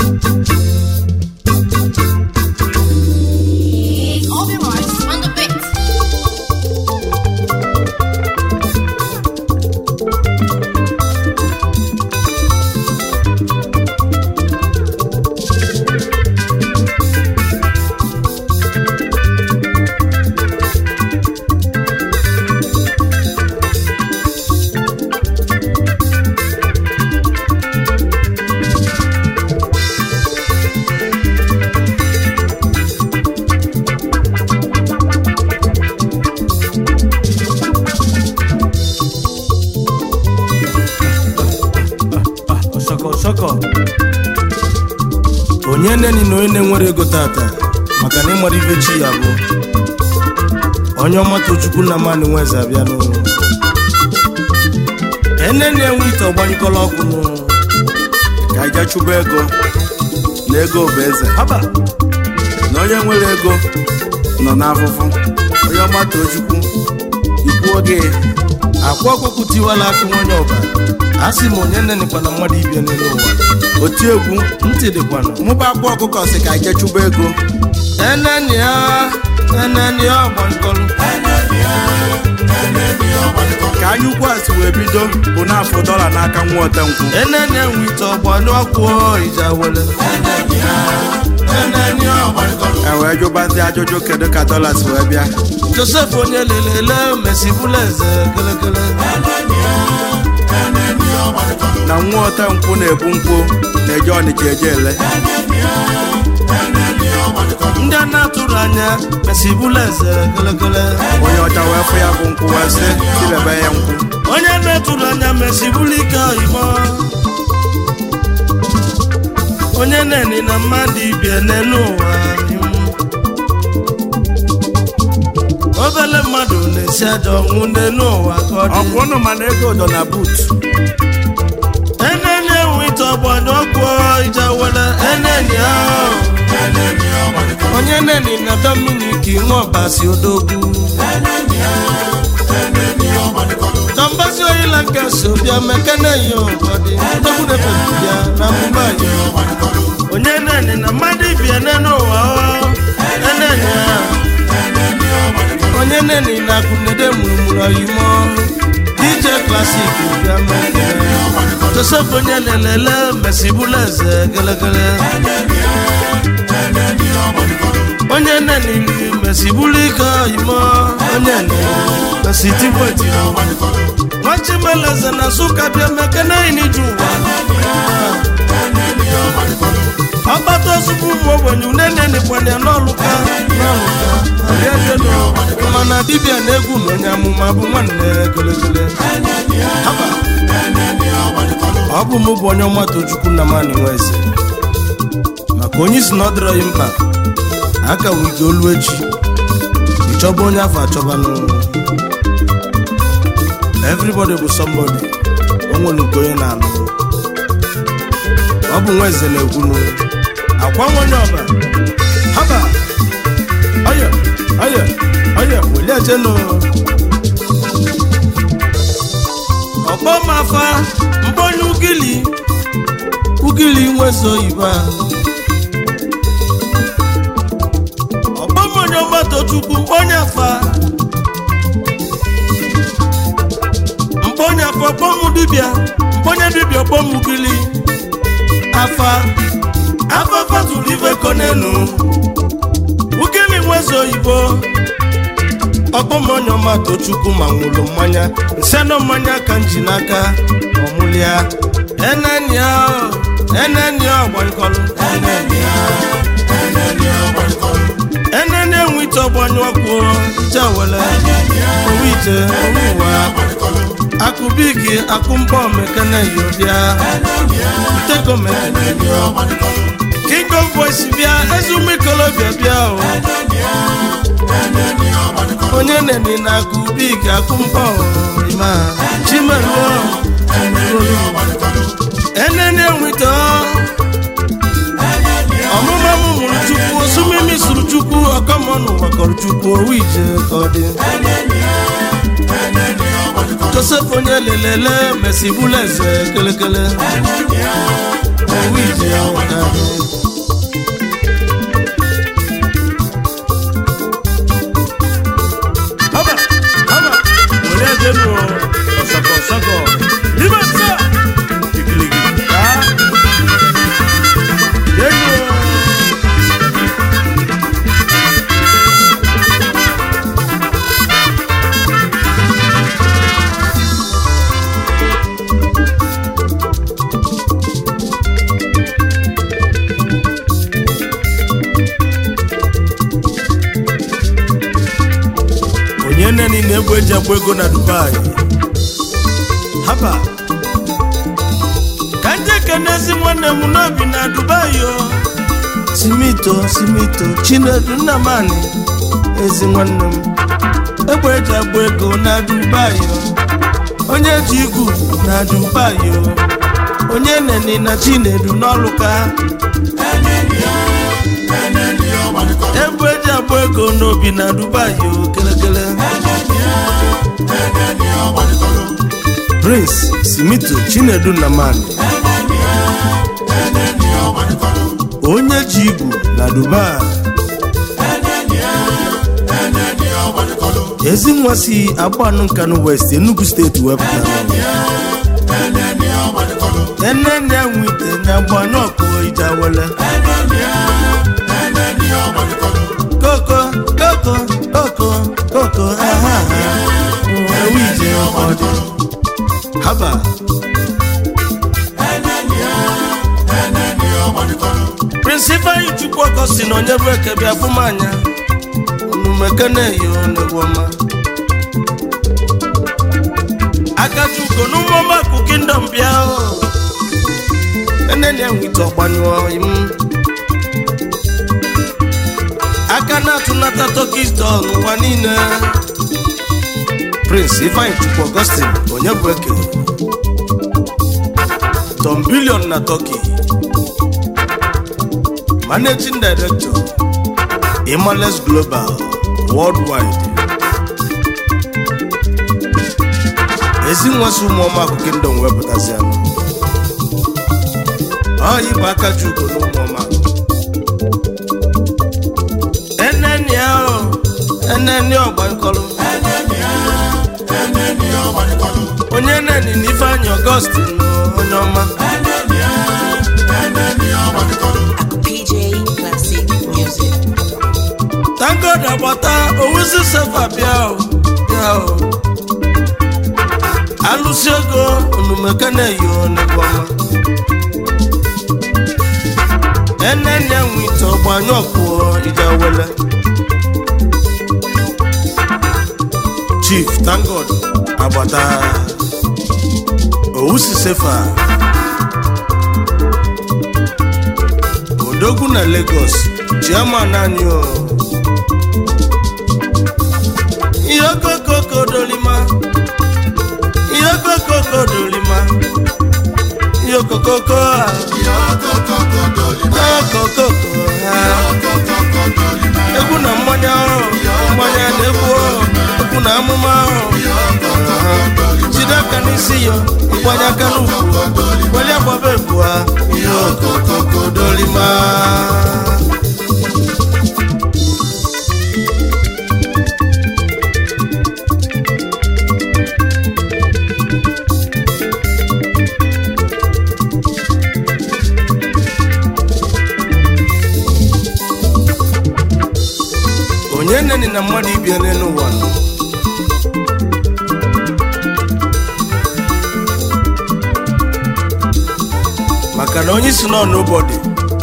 All the rights on the bit. ọsọkọ ọsọkọ onye neni na onye na-enwere ego tata maka na ịmara ibe chi ya bụ onye ọma tochukwu na mmadụ nweze abịa n'ụlọ ene na-enwe ite ọgbanyekọla ọkụ n'ụlọ ka anyị gaa chụba ego na ego bụ eze haba na onye nwere ego nọ n'afụfụ onye ọma too chukwu ikwu oge akwa ọkụkụ tiwala akụ nwonye ọba a sị m onye nenekwa na mmadụ ibia n'elu ụwa oti egwu ntị dịkwanụ mụba akwa ọkụkọ si ka anyị gaa chụba ego eneni ya eneni ya ọgbanyekọlụ ka anyị ukwu a si wee bido bụ n'afọ dọla n'aka nwa otenkwụ eneni enwe ite ọgbanyụ ọkụ ija wele eneni ya ọgbanyekọlụ e wee jụbazi ajụjụ kedu ka dọla si wee bịa josef onye lelele mesibụla eze kelekele na nwa otenkwụ na-ebu nkwụ na-eje ọnịcha eje ele ndị a na-atụrụ anya mesibụla eze kelekele onye ọcha wee fụ ya bụ nkwụ wee sị tibebe ya nkwụ onye na-atụrụ anya mesibụla ike oyibo onye neni na mmadụ ibie n'elu ụwa n'ihu. obele mmadụ na-esi aja ọnwụ n'elu ụwa ka ọ ọ dị bụ ụnụ mana ego dọ na but eneni enwe ite ọgbanye ọkụ ije wele eneni ahụ onye neni na dominik nweọbasi odogwu dọmbasi oyila nke so bịa mekene ya ụfọdụ dọgbudebebia na mumbai onye neni na mmadụ ibie n'elu ụwa ọ eneni ahụ onye neni na akunede murumuru oyimo dj klasik bịa mekene joseph onye lelele mesibụla eze gelegele onye neni mesibụla ike oyimo onye neni mesitikweti nwachimeleze na nsụka bịa mekene iniju ụwa ọgbata ozugbo ụmụ ogbenye uneneni kwanye n'ọlụka n'ọlụka ọbịajelo mana dibịa na-egwu na onye amụma bụ nwanne gelegele Haba. ọ bụ mụ bụ onye ọma tochukwu na mmanụ nweze maka onye isi na ọ dịrọghị mkpa aka wige olu echi ịchọba onye afọ achọbanụ everybody bụ somebody o nwere nke onye na-alụ ọ bụ nweze na-ekwunu akwa nwonye ọba haba ọya ọya ọya weliajenu ọkpọmafa mbonye ugili ugili nwezo oyibo a ọkpọmonye ọgbatochukwu mkponye afa mkponye afa ọkpọmụ dibịa mkponye dibịa ọkpọmụ ugili afa afa fatụrụ ife konenu ugili nwezo oyibo ọkpọmonye ọma tochukwu ma nwụrụ mmanya nseno mmanya ka m ji n'aka ọmụlịa enenia enenia ọgbanyekọlụ enene enwe ite ọgbanyụ ọkụ jawele owu ite owu ụwa akụbigi akụmbọ mekene yobịa tegomekene king of voice bịa ezumikolobịa bịa o onye neni na akụbigi akụmbọ rima chimeruo enene enwite ọmụma m mụrụ chukwu osumimi sụrụ chukwu ọkọmọnụ gbakọrọ chukwu owu ije ka ọ dị josef onye lelele mesibụla eze kelekele owu ije haba haba were ejenu ọsọkọ ọsọkọ ibe nsa igiligi ka jenu onye nne niile egwu eji agba ego na dubai haba ka ndị ekenezi nwanne m n'obi na dubai o simito simito chinedu nnamani ezi nwanne m egbe eji agba ego na dubai o onye ji igwu na dubai o onye neni na chinedu n'ọlụka egbe eji agba ego n'obi na dubai o kelekele prince simito chinedu nnamani onye ji igwu na dubai ezi nwa si agbanụ nkanụ west enugu steeti wepụtara enene nwite na agbanyụ ọkụ ijawele koko koko koko koko aha ewu ije ọdị haba prịnsịpal chukwu ọkọ si na onye bụ eke bịa fụ m anya onumekene-eyo negwọma akachuko n'ụmụọma kụ kingdom bịa o enene nwite ọgbanyụọ im aka na-atụnata tokis dọn ụwa niile prince ifeanyi chukwu augustin onye bụ eke tom bilion na turkey managing director imales global worldwide ezi nwasị ụmụọma akụ kingdom wepụtazi anụ ọ ịbụ aka ji ugo na ụmụọma eneni ahụ eneni ọgbankọlụ onye neni na ifeanyị ọgọstin onye ọma PJ Classic Music. tangod agbata owuzi sefa bịa o bịa o alụsi ego onumekene-eyo negwọma enene nwite ọgbanyụ ọkpụọ ijawele chief tangod agbata owusi sefa odogwu na lagos chairman anyị o ihe okokoko dolima ihe okokoko dolima ihe okokoko a okokoko ha egwu na mmanya ọhụrụ mmanya na egwu ọhụrụ egwu na amụma ọhụrụ jide aka n'isi ya ịgbanye aka n'ukwu weli agbaba egwu ha ihe okokoko dolima onye neni na mmadụ ibie n'elu ụwa nọ maka na onye isi nọ n'ụbọdị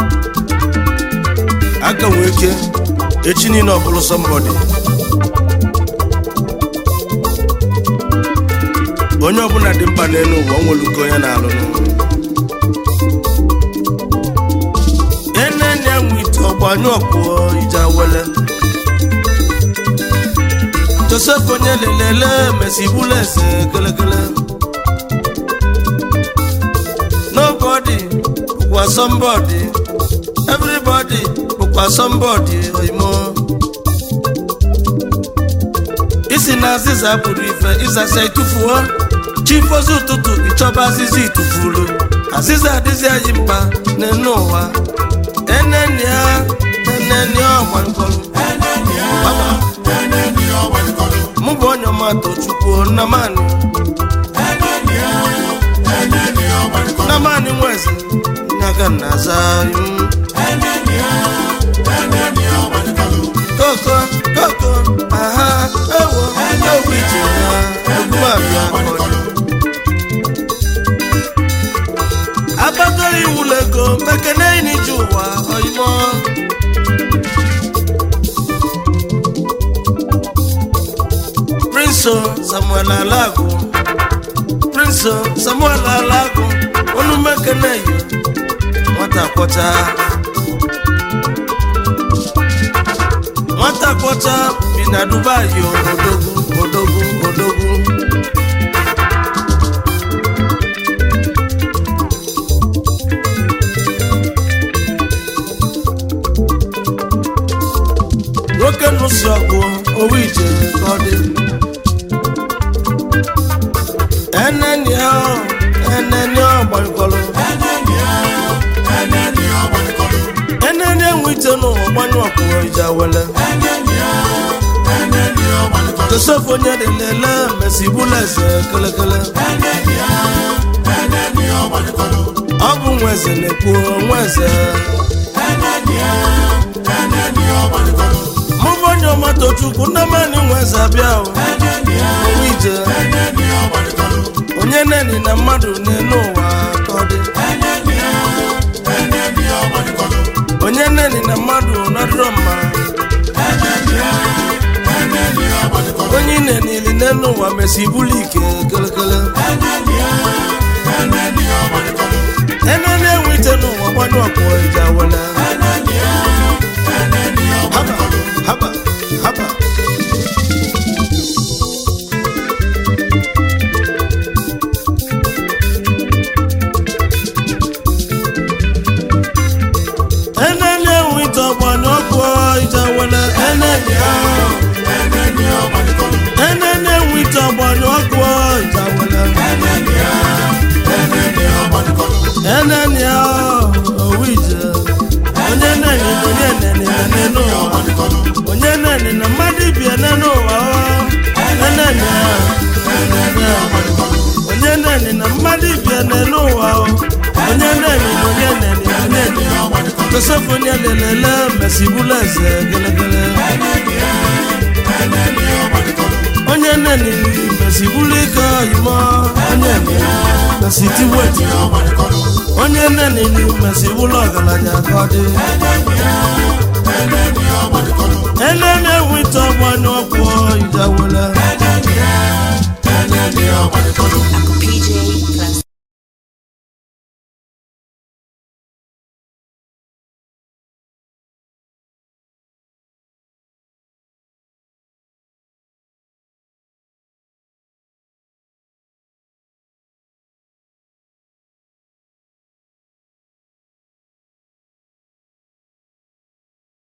aka nwee ike echi niile ọ bụrụ sọmbọdị onye ọbụla dị mkpa n'elu ụwa o nwere uko onye na-alụ n'ụwa enene enwe ite ọgbanyụ ọkpụọ ije awele josef onye lelele mesi bụla eze kelekele nobody bụkwa somebody everybody bụkwa somebody oimo isi na azịza pụrụ ife ịzasa itufuo chifozi ụtụtụ ịchọba azịza itufulu azịza adịzi anyị mkpa n'enu ụwa enenia enenia ọgbankọrọ mụ bụ onye ọmatụ chukwu nnamani nnamani nwezi nyaga na-aza mm. koko koko aha ewo ewu ije ya egwumabịa kọrọ agbagoro iwulu ego mekene n'ije ụwa oyimo prinso samuel alago prinso samuel alago onu mekene yi nwata kwọcha nwata kwọcha bi na dubai o odogwu odogwu odogwu nwoke nụsi ọgụ owu ije ka ọ dị eneni ahụ eneni ọgbankọrọ eneni enwe ite n'ụwa gbanyụ ọkụrụ ije wele josef onye dị lele mesi bụla eze kelekele ọ bụ nwa eze na-ekwu nwa eze mụ bụ onye ọmata chukwu nne mani nwa eze abịa o owu ije onye neni na mmadụ n'elu ụwa ka ọ dị onye neni na mmadụ nadịrọ mma onye nenili n'elu ụwa mesi bụlụ ike kelekele enene enwe ite n'ụwa gbanyụ ọkụ ije wele haba haba haba enene enwe ite ọgbanyụ ọkụ ije wele enene ahụ enene enwe ite ọgbanyụ ọkụ ije wele enene ahụ owu ije onye nene onye nene na nene ụwa onye nene na mmadụ bie nene ụwa enene onye nene na mmadụ bie nene ụwa onye nene na onye nene na nene josef onye lelele mesibula eze gelegele onye nene mesibula ike oyimo onye nene mesitiweti onye nene mesibula ọgaranya ka ọ dị enene wite ọgbanyụ ọkwụ ijawele